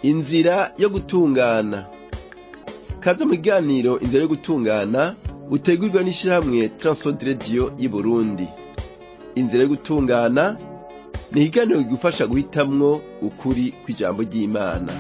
inzira yo gutungana kaze mu kiganiro inzira yo gutungana utegurwa n'ishirahamwe Transworld Radio y'Uburundi inzira yo gutungana ni ikiganiro kigufasha guhitamwo ukuri kw'ijambo ry'Imana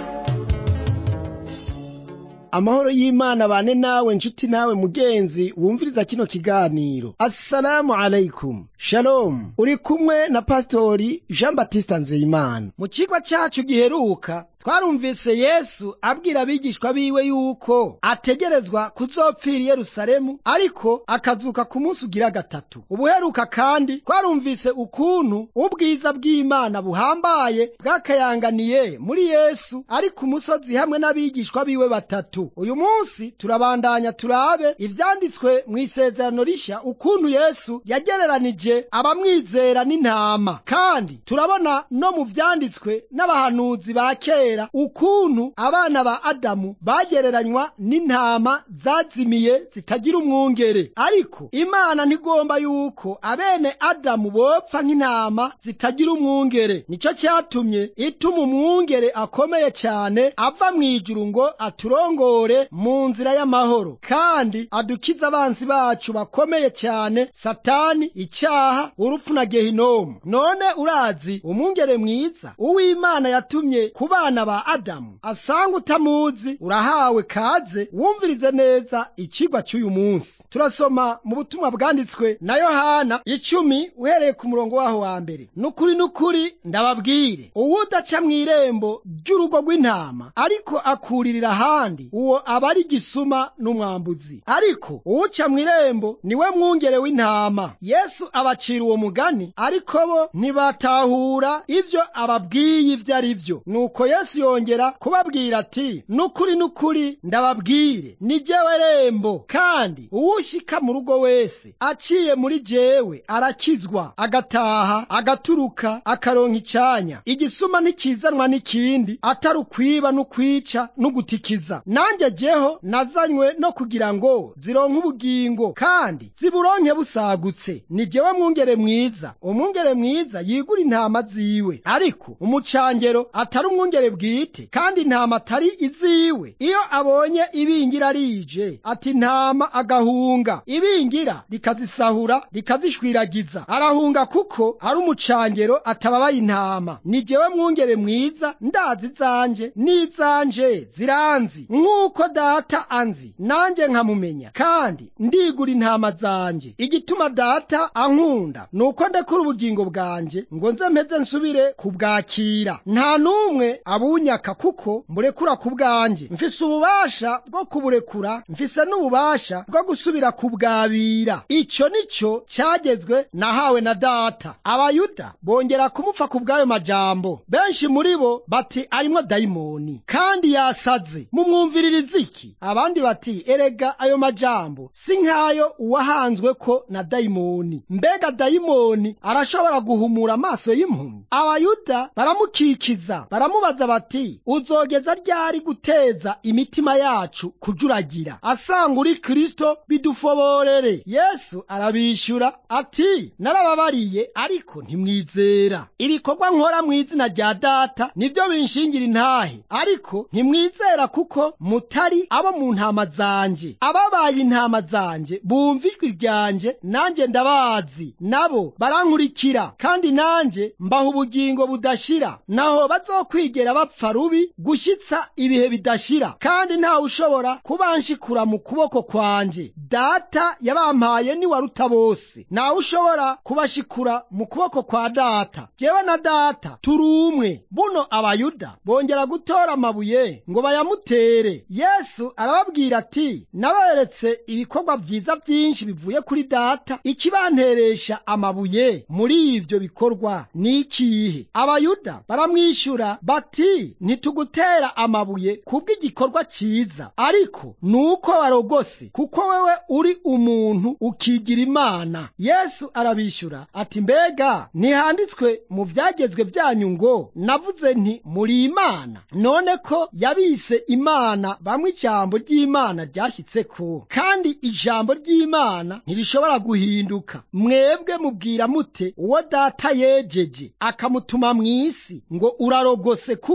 amahoro y'imana bane nawe nshuti nawe mugenzi wumviriza kino kiganiro assalamu alaikum shalom uri kumwe na pastori jean batista nzeyimana mu cigwa cacu giheruka twarumvise yesu abwira abigishwa biwe yuko ategerezwa kuzopfira i yerusalemu ariko akazuka ku munsi ugira gatatu ubuheruka kandi twarumvise ukuntu ubwiza bw'imana buhambaye bwakayanganiye muri yesu ari ku musozi hamwe n'abigishwa biwe batatu uyu munsi turabandanya turabe ivyanditswe mu isezerano rishya ukuntu yesu yagereranije abamwizera n'intama kandi turabona no mu vyanditswe n'abahanuzi ba kera ukuntu abana ba adamu bagereranywa n'intama zazimiye zitagira umwungere ariko imana ntigomba yuko abene adamu bopfa nk'intama zitagira umwungere nico cyatumye ituma umwungere akomeye cyane ava mu ijuru ngo aturongore mu nzira y'amahoro kandi adukize abansi bacu bakomeye cyane satani icyaha urupfu na gehinomu none urazi umwungere mwiza uw'imana yatumye ku bana ba adamu asanga utamuzi urahawe kaze wumvirize neza ikigwa cy'uyu munsi turasoma mu butumwa bwanditswe na yohana icumi uhereye ku murongo waho wa mbere nukuri nukuri ndababwire uwudaca mu irembo ry'urugo rw'intama ariko akuririra ahandi uwo aba ari gisuma n'umwambuzi ariko uwuca mu irembo niwe mwungere w'intama yesu abacira uwo mugani ariko bo ntibatahura ivyo ababwiye ivyo ari vyo nuko yesu yongera kubabwira ati nukuri nukuri ndababwire ni jewe rembo kandi uwushika mu rugo wese aciye muri jewe arakizwa agataha agaturuka akaronka icanya igisuma ntikizanwa n'ikindi atari ukwiba n'ukwica n'ugutikiza nanjye jeho nazanywe no kugira ngo zironke ubugingo kandi ziburonke busagutse ni jewe mwungere mwiza umwungere mwiza yigura intama ziwe ariko umucangero atari umwungere bwite kandi intama atari iziwe iyo abonye ibingira rije ati intama agahunga ibingira rikazisahura rikazishwiragiza arahunga kuko ari umucangero atababaye intama ni jewe mwungere mwiza ndazi zanje n'izanje ziranzi nk'uko data anzi nanjye nkamumenya kandi ndigura intama zanje igituma data ankunda nuko ndekura ubugingo bwanje ngo nze mpeze nsubire kubwakira nta n'umwe abunyaka kuko mburekura ku bwanjye mfise ububasha bwo kuburekura mfise n'ububasha bwo gusubira kubwabira icyo nicyo cyagezwe nahawe na data abayuda bongera kumupfa ku bw'ayo majambo benshi muri bo bati arimwo dayimoni kandi yasaze mumwumviririza iki abandi bati erega ayo majambo si nk'ayo uwahanzwe ko na dayimoni mbega dayimoni arashobora guhumura amaso y'impumyi abayuda baramukikiza baramubaza bati uzogeza ryari guteza imitima yacu kujuragira asanga uri kristo bidufoborere yesu arabishyura ati narababariye ariko ntimwizera ibikorwa nkora mu izina rya data nibyo binshingira intahe ariko ntimwizera kuko mutari abo mu ntama zanje ababaye intama zanje bumva ijwi ryanjye nanjye ndabazi nabo barankurikira kandi nanjye mbaha ubugingo budashira naho bazokwigera bapfa rubi gushyitsa ibihe bidashira kandi ntawe ushobora kubanshikura mu kuboko kwanjye data yabampaye ni waruta bose ntawe ushobora kubashikura mu kuboko kwa data jewe na data turi umwe buno abayuda bongera gutora amabuye ngo bayamutere yesu arababwira ati naberetse ibikorwa byiza byinshi bivuye kuri data ikibanteresha amabuye muri ivyo bikorwa ni ikihe abayuda baramwishyura bati ntitugutera amabuye kubw'igikorwa cyiza ariko nuko warogose kuko wewe uri umuntu ukigira imana yesu arabishyura ati mbega ntihanditswe mu byagezwe byanyu ngo navuze nti muri imana none ko yabise imana bamwe ijambo ry'imana ryashyitseko kandi ijambo ry'imana ntirishobora guhinduka mwebwe mubwira mute uwo data yejeje akamutuma mu isi ngo urarogose kuko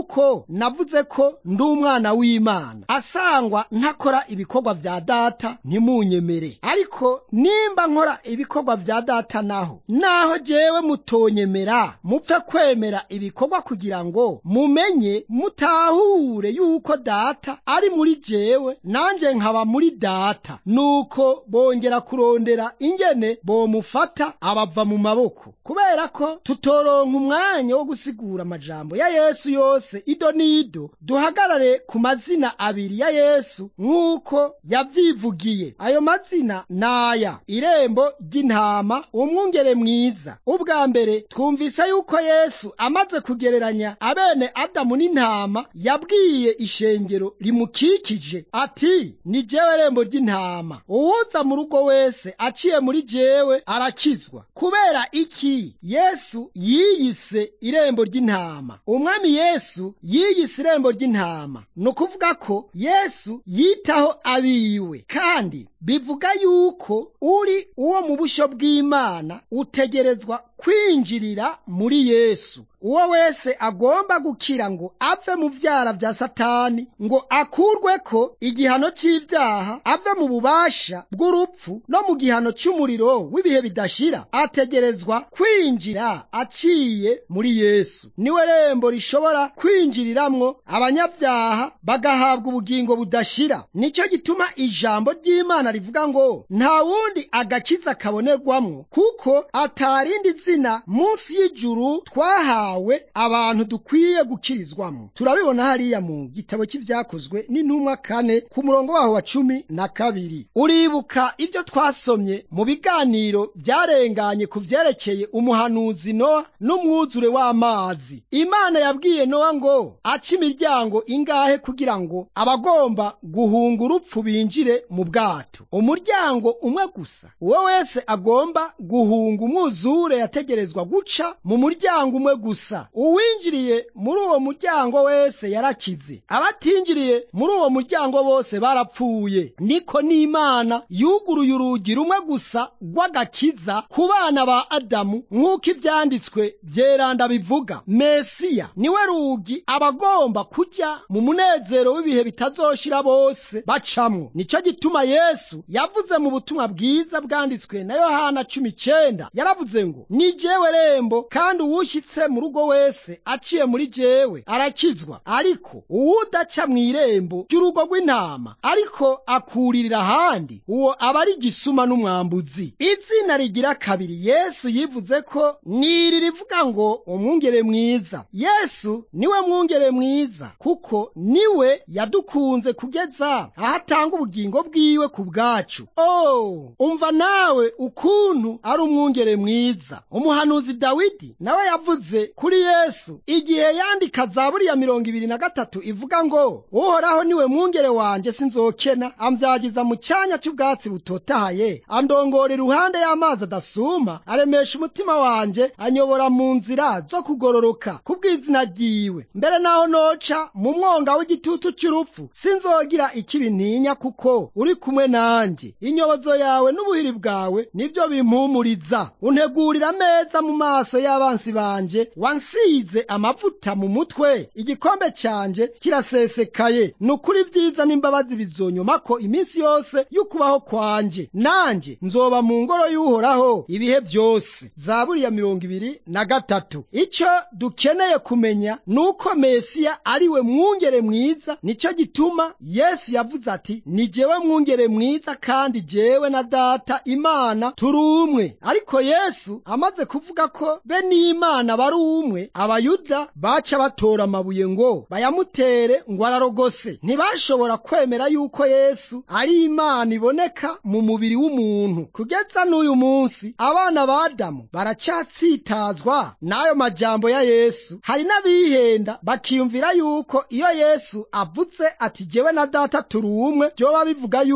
kuko navuze ko ndi umwana w'imana asangwa ntakora ibikorwa vya data ntimunyemere ariko nimba nkora ibikorwa vya data naho naho jewe mutonyemera mupfe kwemera ibikorwa kugira ngo mumenye mutahure yuko data ari muri jewe nanje nkaba muri data nuko bongera kurondera ingene bomufata abava mu maboko kubera ko tutoronka umwanya wo gusigura amajambo ya yesu yose ido n'ido duhagarare ku mazina abiri ya yesu nk'uko yavyivugiye ayo mazina naya irembo ry'intama umwungere mwiza ubwa mbere twumvise yuko yesu amaze kugereranya abene adamu n'intama yabwiye ishengero rimukikije ati ni jewe rembo ry'intama uwuza mu rugo wese aciye muri jewe arakizwa kubera iki yesu yiyise irembo ry'intama umwami yesu yiyise irembo ry'intama ni ukuvuga ko yesu yitaho abiwe kandi bivuga yuko uri uwo mu busho bw'imana utegerezwa kwinjirira muri yesu uwo wese agomba gukira ngo ave mu vyara vya satani ngo akurweko igihano c'ivyaha ave mu bubasha bw'urupfu no mu gihano c'umuriro w'ibihe bidashira ategerezwa kwinjira aciye muri yesu niwe rembo rishobora kwinjiriramwo abanyabyaha bagahabwa ubugingo budashira nico gituma ijambo ry'imana rivuga ngo nta wundi agakiza kabonerwamwo kuko atarindi zina munsi y'ijuru twahawe twahawe abantu dukwiye gukirizwamo turabibona hariya mu gitabo cy'ibyakozwe n'intumwa kane ku murongo waho wa cumi na kabiri uribuka ibyo twasomye mu biganiro byarenganye ku vyerekeye umuhanuzi nowa n'umwuzure w'amazi imana yabwiye nowa ngo ace imiryango ingahe kugira ngo abagomba guhunga urupfu binjire mu bwato umuryango umwe gusa uwo wese agomba guhunga umwuzure yategerezwa guca mu muryango umwe gusa gusa uwinjiriye muri uwo muryango wese yarakize abatinjiriye muri uwo muryango bose barapfuye niko n'imana yuguruye urugi rumwe gusa rw'agakiza ku bana ba adamu nk'uko ivyanditswe vyeranda bivuga mesiya niwe rugi abagomba kujya mu munezero w'ibihe bitazoshira bose bacamwo nico gituma yesu yavuze mu butumwa bwiza bwanditswe na yohana cumi icenda yaravuze ngo ni jewe rembo kandi uwushyitse mu rugo wese aciye muri jewe arakizwa ariko uwudaca mu irembo ry'urugo rw'intama ariko akuririra ahandi uwo aba ari igisuma n'umwambuzi izina rigira kabiri yesu yivuze ko niri rivuga ngo umwungere mwiza yesu niwe mwungere mwiza kuko niwe yadukunze kugeza aho atanga ubugingo bwiwe ku bwacu oh umva nawe ukuntu ari umwungere mwiza umuhanuzi dawidi nawe yavuze kuri yesu igihe yandika zaburi ya mirongo ibiri na gatatu ivuga ngo uhoraho niwe mwungere wanjye sinzokena ambyagiza mu cyanya cy'ubwatsi butotahaye andongora iruhande y'amazi adasuma aremesha umutima wanjye anyobora mu nzira zo kugororoka kubw'izina ryiwe mbere naho noca mu mwonga w'igitutu cy'urupfu sinzogira ikibi ntinya kuko uri kumwe nanjye inyobozo yawe n'ubuhiri bwawe nibyo bimpumuriza untegurira ameza mu maso y'abansi banje wansize amavuta mu mutwe igikombe cyanjye kirasesekaye ni ukuri byiza n'imbabazi bizonyomako iminsi yose y'ukubaho kwanjye nanjye nzoba mu ngoro y'uhoraho ibihe byose zaburi ya mirongo ibiri na gatatu icyo dukeneye kumenya ni uko mesiya ari we mwungere mwiza nicyo gituma yesu yavuze ati ni jewe mwungere mwiza kandi jewe na data imana turi umwe ariko yesu amaze kuvuga ko be n'imana bari umwe abayuda baca batora amabuye ngo bayamutere ngo ararogose ntibashobora kwemera yuko yesu ari imana iboneka mu mubiri w'umuntu kugeza n'uyu munsi abana ba adamu baracyatsitazwa n'ayo majambo ya yesu hari n'abihenda bakiyumvira yuko iyo yesu avuze ati jewe na data turi umwe byoba bivuga yuko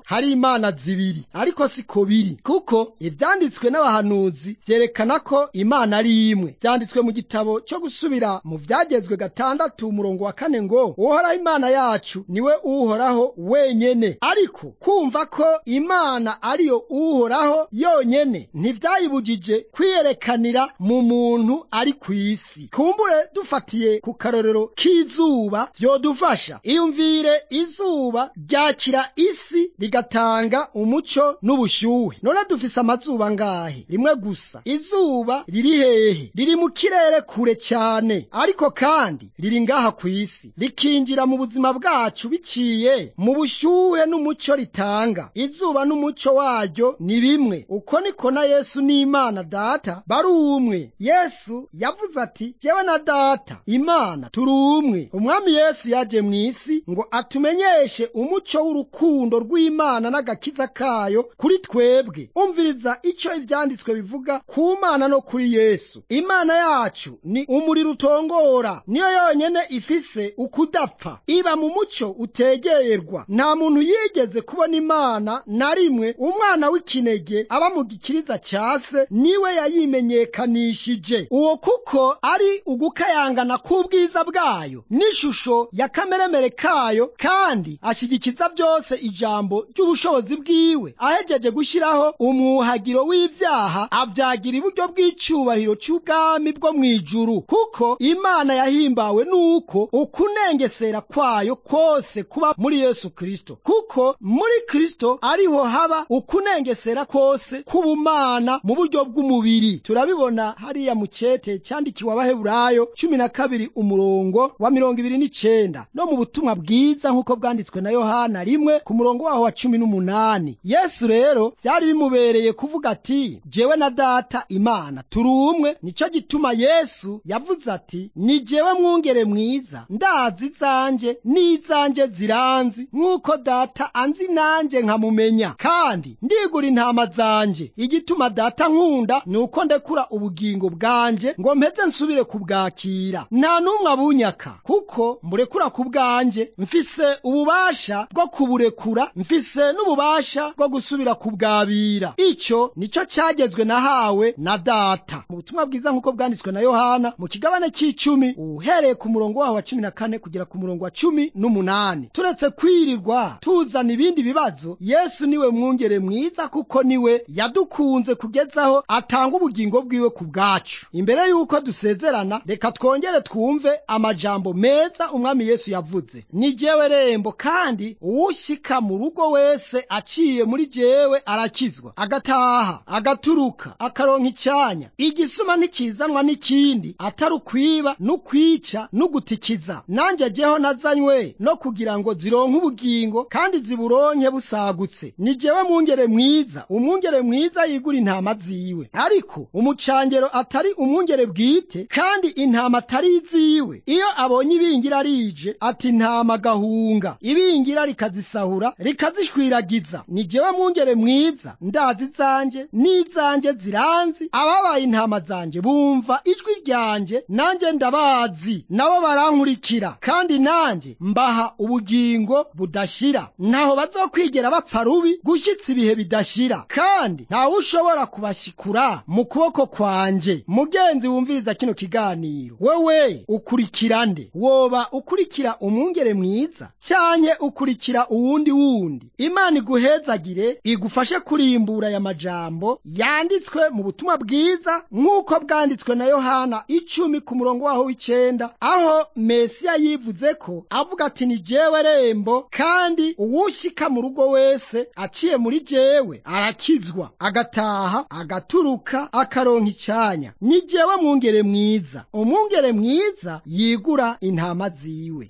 hari imana zibiri ariko siko biri kuko ivyanditswe n'abahanuzi vyerekana ko imana ari imwe vyanditswe mu gitabo cyo gusubira mu vyagezwe gatandatu umurongo wa kane ngo uhoraho imana yacu niwe uhoraho wenyene ariko kumva ko imana ariyo uhoraho yonyene ntivyayibujije kwiyerekanira mu muntu ari ku isi kumbure dufatiye ku karorero k'izuba vyodufasha iyumvire izuba ryakira isi rigatanga umuco n'ubushyuhe none dufise amazuba ngahe rimwe gusa izuba riri hehe riri mu kirere kure cyane ariko kandi riri ngaha ku isi rikinjira mu buzima bwacu biciye mu bushyuhe n'umuco ritanga izuba n'umuco waryo ni bimwe uko niko na yesu n'imana data bari umwe yesu yavuze ati jyewe na data imana turi umwe umwami yesu yaje mu isi ngo atumenyeshe umuco w'urukundo rw'imana n'agakiza kayo kuri twebwe umviriza icyo ibyanditswe bivuga ku mana no kuri yesu imana yacu ni umuriro utongora niyo yonyene ifise ukudapfa iba mu muco utegerwa nta muntu yigeze kubona imana na rimwe umwana w'ikinege aba mu gikiriza cya se niwe yayimenyekanishije uwo kuko ari ugukayangana k'ubwiza bwayo n'ishusho ya kameremere kayo kandi ashyigikiza byose ijambo ry'ubushobozi bwiwe ahejeje gushyiraho umwuhagiro w'ibyaha abyagira iburyo bw'icyubahiro cy'ubwami bwo mu ijuru kuko imana yahimbawe n'uko ukunengesera kwayo kose kuba muri yesu kirisito kuko muri kirisito ariho haba ukunengesera kose k'ubumana mu buryo bw'umubiri turabibona hariya mu cyete cyandikiwe abaheburayo cumi na kabiri umurongo wa mirongo ibiri n'icenda no mu butumwa bwiza nk'uko bwanditswe na yohana rimwe ku murongo waho wa cumi n'umunani yesu rero byari bimubereye kuvuga ati jewe na data imana turi umwe nicyo gituma yesu yavuze ati ni jewe mwungere mwiza ndazi izanjye n'izanjye ziranzi nk'uko data anzi nanjye nkamumenya kandi ndigura intama zanjye igituma data nkunda ni uko ndekura ubugingo bwanjye ngo mpeze nsubire kubwakira nta n'umwe abunyaka kuko mburekura ku bwanjye mfise ububasha bwo kuburekura mfise n'ububasha bwo gusubira kubwabira icyo nicyo cyagezwe nahawe na data mu butumwa bwiza nk'uko bwanditswe na yohana mu kigabane cy'icumi uhereye ku murongo waho wa cumi na kane kugera ku murongo wa cumi n'umunani turetse kwirirwa tuzana ibindi bibazo yesu niwe mwungere mwiza kuko niwe yadukunze kugezaho atanga ubugingo bwiwe ku bwacu imbere y'uko dusezerana reka twongere twumve amajambo meza umwami yesu yavuze ni jewe rembo kandi uwushyika mu rugo wese aciye muri jewe arakizwa agataha agaturuka akaronka icyanya igisuma ntikizanwa n'ikindi atari ukwiba n'ukwica n'ugutikiza nanjye jyeho nazanywe no kugira ngo zironke ubugingo kandi ziburonke busagutse ni jewe mwungere mwiza umwungere mwiza yigura intama ziwe ariko umucangero atari umwungere bwite kandi intama atari iziwe iyo abonye ibingira rije ati intama gahunga ibingira rikazisahura rikazishwiragiza ni jewe mwungere mwiza ndazi izanjye n'izanjye ziranzi ababaye intama zanjye bumva ijwi ryanjye nanjye ndabazi nabo barankurikira kandi nanjye mbaha ubugingo budashira ntaho bazokwigera bapfa rubi gushyitsa ibihe bidashira kandi ntawe ushobora kubashyikura mu kuboko kwanjye mugenzi wumviriza kino kiganiro wewe ukurikira nde woba ukurikira umwungere mwiza cyanke ukurikira uwundi wundi imana iguhezagire igufashe kurimbura aya majambo yanditswe mu butumwa bwiza nk'uko bwanditswe na yohana icumi ku murongo waho w'icenda aho mesiya yivuze ko avuga ati ni jewe rembo kandi uwushyika mu rugo wese aciye muri jewe arakizwa agataha agaturuka akaronka icyanya ni jewe mwungere mwiza umwungere mwiza yigura intama ziwe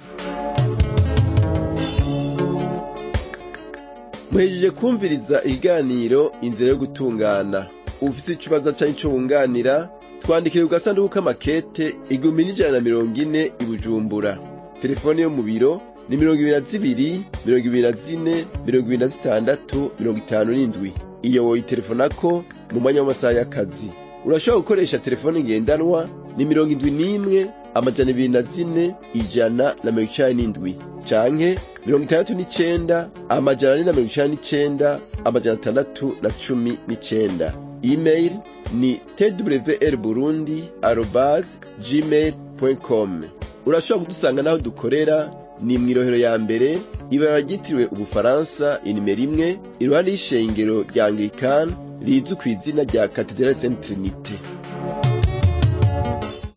muhejeje kumviriza ikiganiro inzira yo gutungana ufite ikibazo cyangwa icyo wunganira twandikire ku gasanduku k'amakete igihumbi n'ijana na mirongo ine i bujumbura telefone yo mu biro ni mirongo ibiri na zibiri mirongo ibiri na zine mirongo ibiri na zitandatu mirongo itanu n'indwi iyo woyitelefonako mu mwanya w'amasaha y'akazi urashobora gukoresha telefone ngendanwa ni mirongo indwi n'imwe amajana ibiri na zine ijana na mirongo icenda n'indwi canke mirongo itandatu n'icenda amajana ane na mirongo icenda n'icenda amajana atandatu na cumi n'icenda email ni twr burundi arobase gmail com urashobora kudusanga n'aho dukorera ni mw'irohero ya mbere ibara ryitiriwe ubufaransa inimero imwe iruhande y'ishengero rya anglikani rizwi ku izina rya katedrali saint trinite